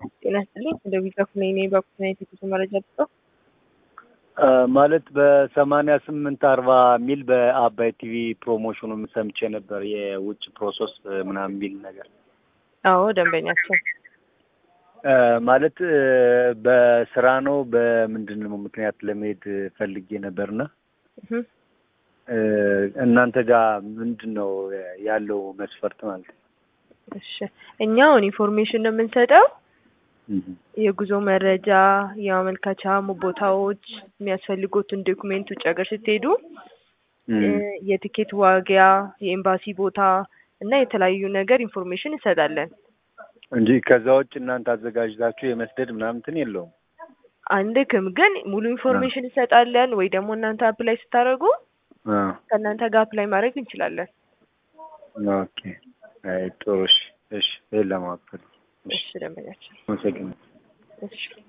ጤና ይስጥልኝ። እንደ ቢጫፍ ነኝ እኔ በኩል የቴክኒክ መረጃ ልስጠው። ማለት በሰማንያ ስምንት አርባ ሚል በአባይ ቲቪ ፕሮሞሽኑ ሰምቼ ነበር። የውጭ ፕሮሰስ ምናምን ሚል ነገር አዎ ደንበኛችን ማለት በስራ ነው በምንድን ነው ምክንያት ለመሄድ ፈልጌ ነበርና እህ እናንተ ጋር ምንድን ነው ያለው መስፈርት ማለት ነው? እሺ እኛውን ኢንፎርሜሽን ነው የምንሰጠው። የጉዞ መረጃ፣ የማመልከቻ ቦታዎች፣ የሚያስፈልጉትን ዶክሜንት ውጭ ሀገር ስትሄዱ የቲኬት ዋጋ፣ የኤምባሲ ቦታ እና የተለያዩ ነገር ኢንፎርሜሽን እንሰጣለን እንጂ ከዛ ውጭ እናንተ አዘጋጅታችሁ የመስደድ ምናምን እንትን የለውም። አንድክም ግን ሙሉ ኢንፎርሜሽን እንሰጣለን ወይ ደግሞ እናንተ አፕላይ ስታደርጉ ከእናንተ ጋር አፕላይ ማድረግ እንችላለን። ኦኬ አይ ጥሩ እሺ እሺ ይሄን ለማወቅ ፈልጌ እሺ ደንበኛችን አመሰግናለሁ። እሺ